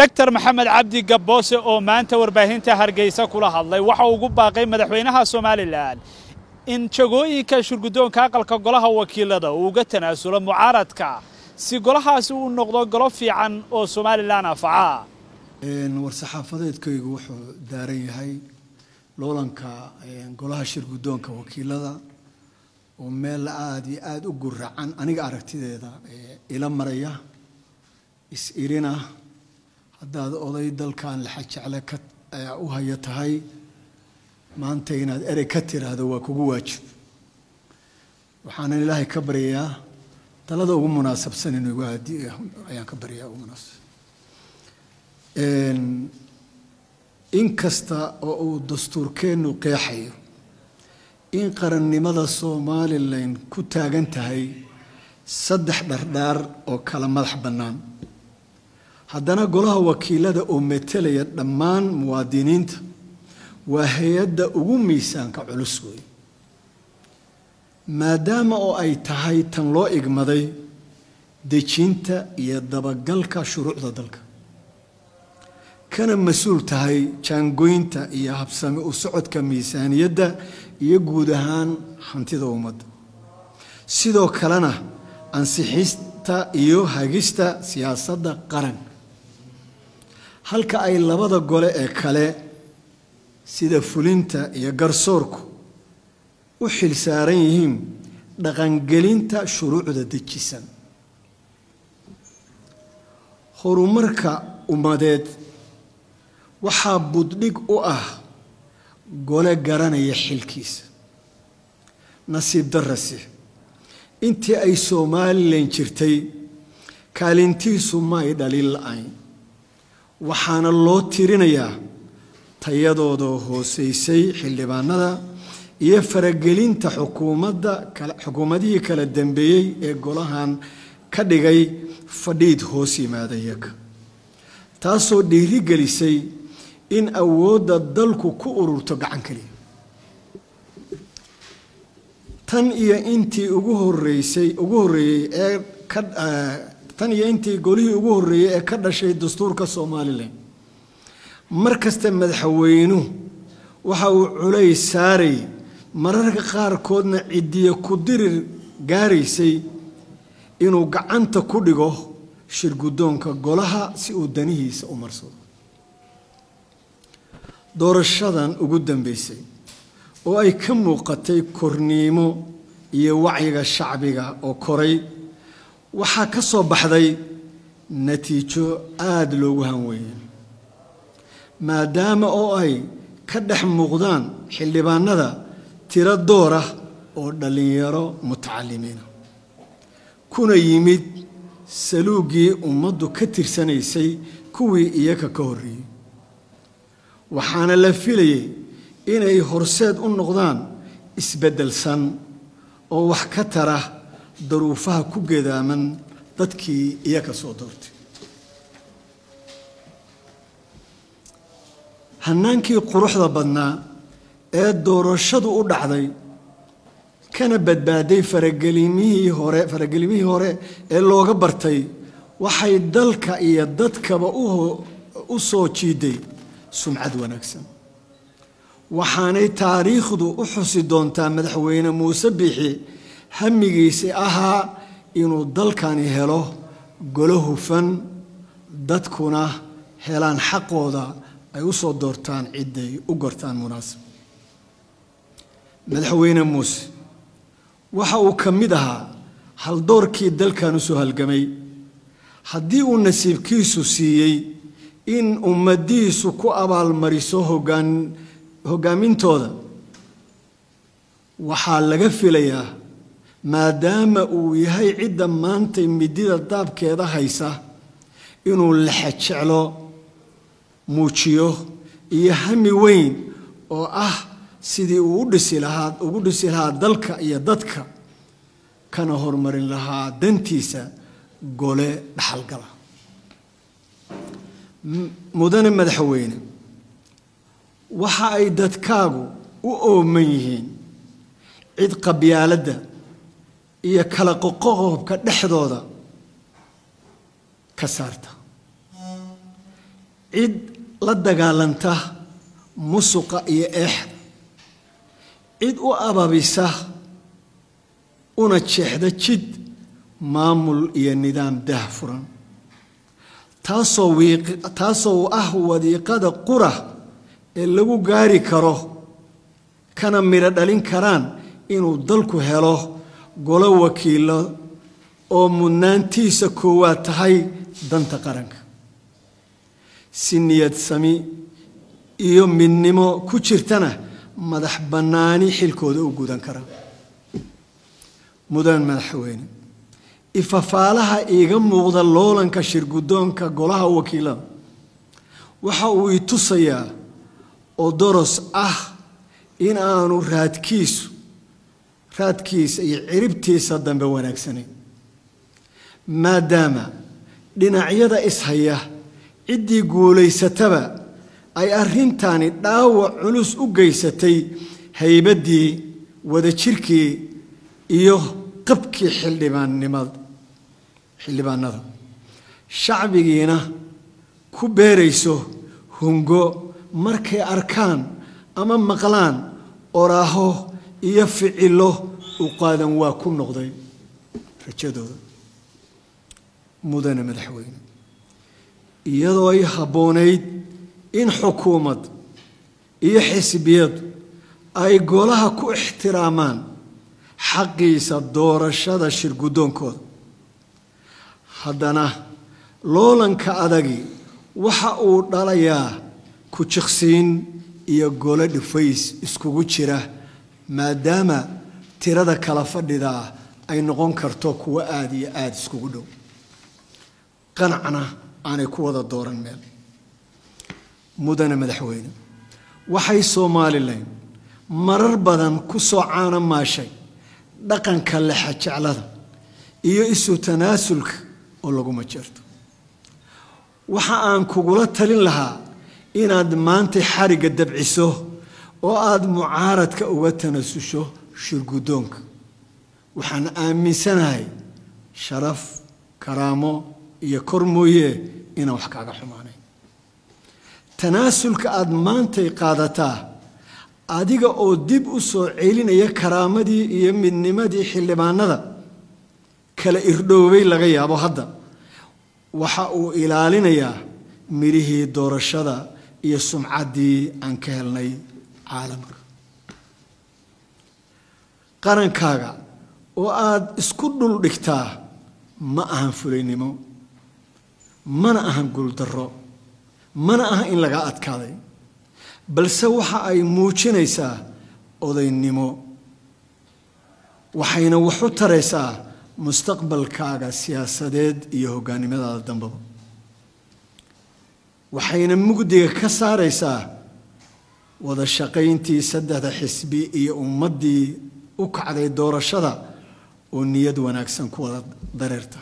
doctor maxamed cabdi gabboose oo maanta warbaahinta hargeysa kula hadlay waxa ugu baaqay madaxweynaha somalilan in jagooyinka shurguddoonka aqalka golaha wakiilada uu uga tanaasulo mucaaradka si golahaasi uu noqdo golo fiican oo somalilan anfaca war-saxaafadeedkaygu wuxuu daaran yahay loolanka golaha shirguddoonka wakiilada oo meel aada iyo aada u guracan aniga aragtideeda ila maraya is-irina haddaad oday dalkan laxajecle ka u haya tahay maanta inaad erey ka tiraahdo waa kugu waajib waxaanan ilaahay ka baryayaa talada ugu munaasabsan inuu igu haadi ayaan ka baryayaa ugu munaasab in kasta oo uu dastuurkeennu qeexayo in qarannimada somalilan ku taagan tahay saddex dhardhaar oo kala madax bannaan haddana golaha wakiilada oo metelaya dhammaan muwaadiniinta waa hay-adda ugu miisaanka culus wey maadaama oo ay tahay tan loo igmaday dejinta iyo dabagalka shuruucda dalka kana mas-uul tahay jaangoynta iyo habsami u socodka miisaaniyadda iyo guud ahaan hantida ummadda sidoo kalena ansixista iyo hagista siyaasadda qaranka halka ay labada gole ee kale sida fulinta iyo garsoorku u xil saaran yihiin dhaqangelinta shuruucda dejisan horumarka ummadeed waxaa buddhig u ah gole garanaya xilkiisa nasiib darase intii ay somalilan jirtay kaalintiisu ma ay dhalin la-ayn waxaana loo tirinayaa tayadooda hooseysay xildhibaanada iyo faragelinta xukuumadda xukuumadihii kala dambeeyey ee golahan ka dhigay fadhiid hoos yimaada iyaga taasoo dhiirigelisay in awoodda dalku ku ururto gacan keliya tan iyo intii ugu horeysay ugu horreeyey ee ka tan iyo intii golihii ugu horreeyey ee ka dhashay dastuurka somalilan mar kasta madaxweynuhu waxa uu culays saaray mararka qaarkoodna cidiya ku dirir gaaraysay inuu gacanta ku dhigo shirguddoonka golaha si uu danihiisa u marsado doorashadan ugu dambeysay oo ay ka muuqatay korniimo iyo wacyiga shacbiga oo koray waxaa ka soo baxday natiijo aada loogu hanweeyey maadaama oo ay ka dhex muuqdaan xildhibaanada tiro door ah oo dhallinyaro mutacalimiina kuna yimid saluugii ummaddu ka tirsanaysay kuwii iyaga ka horreeyey waxaana la filayay inay horseed u noqdaan isbeddelsan oo wax ka tara daruufaha ku gedaaman dadkii iyaga soo doortay hannaankii quruxda badnaa ee doorashadu u dhacday kana badbaaday faragelimihii hore faragelimihii hore ee looga bartay waxay dalka iyo dadkaba u soo jiiday sumcad wanaagsan waxaanay taariikhdu u xusi doontaa madaxweyne muuse biixi hamigiisi ahaa inuu dalkani helo golo hufan dadkuna helaan xaqooda ay u soo doortaan ciday u gortaan munaasib madaxweyne muuse waxa uu ka mid ahaa haldoorkii dalkan usoo halgamay haddii uu nasiibkiisu siiyey in ummadiisu ku abaalmariso hogaan hogaamintooda waxaa laga filayaa maadaama uu yahay cidda maanta midida daabkeeda haysa inuu lexejeclo muujiyo iyo hami weyn oo ah sidii uu u dhisi lahaa ugu dhisi lahaa dalka iyo dadka kana horumarin lahaa dantiisa gole dhaxalgala mudane madaxweyne waxa ay dadkaagu u ooman yihiin cid qabyaaladda iyo kala qoqoqobka dhexdooda ka saarta cid la dagaalanta musuqa iyo eexda cid u ababisa una jeexda jid maamul iyo nidaam dah furan taasoo taasoo ah wadiiqada qura ee lagu gaari karo kana midho dhalin karaan inuu dalku helo golo wakiilo oo mudnaantiisa koowaad tahay danta qaranka si niyad sami iyo midnimo ku jirtana madax bannaani xilkooda u gudan kara mudan madaxweyne ifafaalaha iiga muuqda loolanka shirguddoonka golaha wakiilada waxa uu i tusayaa oo doros ah in aanu raadkiisu raadkiisa iyo ciribtiisa dambe wanaagsanayn maadaama dhinacyada ishaya ciddii guulaysataba ay arrintani dhaawac culus u geysatay haybaddii wadajirkii iyo qabkii xildhibaannimada xildhibaanada shacbigiina ku beerayso hungo markay arkaan ama maqlaan oraaho iyo ficilo u qaadan waa ku noqday rajadooda mudane madaxweyne iyadoo ay habboonayd in xukuumad iyo xisbiyadu ay golaha ku ixtiraamaan xaqiisa doorashada shirguddoonkooda haddana loolanka adagi waxa uu dhalayaa ku jiqsiin iyo golo dhifays iskugu jira maadaama tirada kala fadhidaa ay noqon karto kuwo aada iyo aada iskugu dhow qanacna aanay ku wada dooran meel mudane madaxweyne waxay somalilan marar badan ku soo caana maashay dhaqanka lexajeclada iyo isu tanaasulka oo laguma jirto waxa aan kugula talin lahaa inaad maanta xarigga dabciso oo aada mucaaradka uga tanasusho shirguddoonka waxaan aaminsanahay sharaf karaamo iyo kor mooye inaan wax kaaga xumaanayn tanaasulka aada maantay qaadataa adiga oo dib u soo celinaya karaamadii iyo midnimadii xildhibaanada kala irdhoobay laga yaabo hadda waxa uu ilaalinayaa midhihii doorashada iyo sumcaddii aan ka helnay caalamka qarankaaga oo aada isku dhul dhigtaa ma ahan fulaynimo mana ahan guuldarro mana aha in lagaa adkaaday balse waxa ay muujinaysaa odaynimo waxayna wax u taraysaa mustaqbalkaaga siyaasadeed iyo hogaannimadaada dambaba waxayna mugdiga ka saaraysaa wada shaqayntii saddexda xisbi iyo ummaddii u kacday doorashada oo niyad wanaagsan ku wada dareerta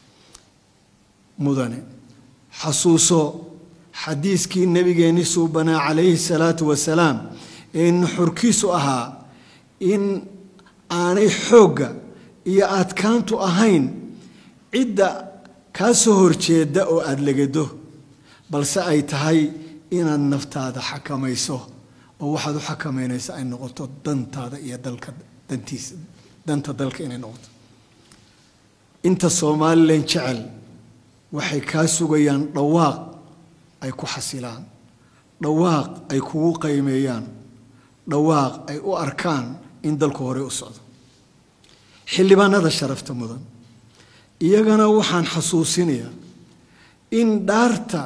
mudane xasuuso xadiiskii nebigeenni suubanaa calayhi salaatu wasalaam ee nuxurkiisu ahaa in aanay xoogga iyo adkaantu ahayn cidda kaa soo horjeeda oo aada legado balse ay tahay inaad naftaada xakamayso oo waxaad u xakamaynaysa ay noqoto dantaada iyo dalka dantiisa danta dalka inay noqoto inta somalilan jecel waxay kaa sugayaan dhawaaq ay ku xasilaan dhawaaq ay kugu qaymeeyaan dhawaaq ay u arkaan in dalku horey u socdo xildhibaanada sharafta mudan iyagana waxaan xasuusinayaa in dhaarta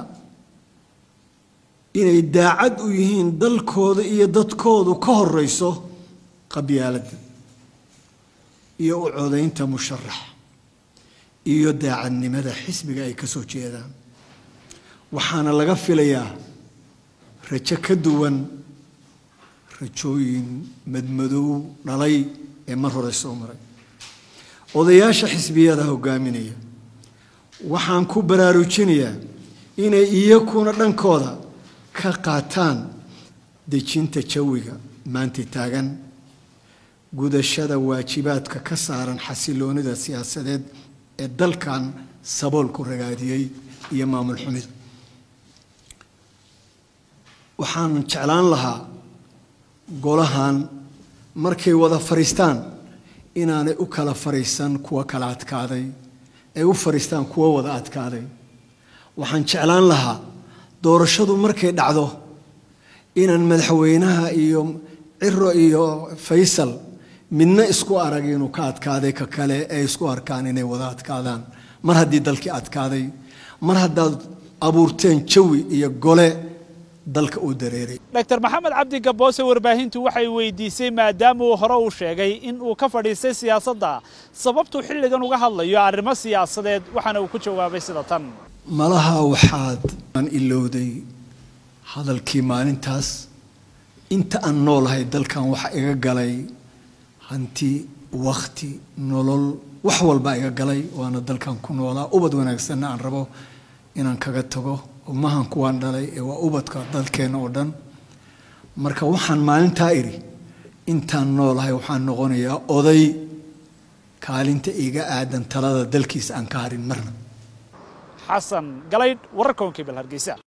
inay daacad u yihiin dalkooda iyo dadkoodu ka horeyso qabyaaladda iyo u codaynta musharax iyo daacadnimada xisbiga ay ka soo jeedaan waxaana laga filayaa rajo ka duwan rajooyin madmadow dhalay ee mar hore soo maray odayaasha xisbiyada hogaaminaya waxaan ku baraarujinayaa inay iyakuna dhankooda ka qaataan dejinta jawiga maanta taagan gudashada waajibaadka ka saaran xasiloonida siyaasadeed ee dalkan saboolku ragaadiyey iyo maamul xumida waxaan jeclaan lahaa golahan markay wada fadhiistaan inaanay u kala fadhiisan kuwa kala adkaaday ay u fadhiistaan kuwa wada adkaaday waxaan jeclaan lahaa doorashadu markay dhacdo inaan madaxweynaha iyo ciro iyo faysal midna isku arag inuu ka adkaaday ka kale ay isku arkaan inay wada adkaadaan mar haddii dalkii adkaaday mar haddaad abuurteen jawi iyo gole dalka uu dareeray dr maxamed cabdi gaboose warbaahintu waxay weydiisay maadaama uu hore uu sheegay in uu ka fadhiistay siyaasadda sababtuu xilligan uga hadlayo arrimo siyaasadeed waxaana uu ku jawaabay sida tan malaha waxaad aan ilowday hadalkii maalintaas inta aan noolahay dalkan waxa iga galay hanti wakhti nolol wax walba iga galay waana dalkan ku noolaa ubad wanaagsanna aan rabo inaan kaga tago umahan kuwaan dhalay ee waa ubadka dalkeenna oo dhan marka waxaan maalintaa idhi intaan noolahay waxaan noqonayaa oday kaalinta iga aadan talada dalkiisa aan ka harin marna xasan galaydh wararka onkiibal hargeysa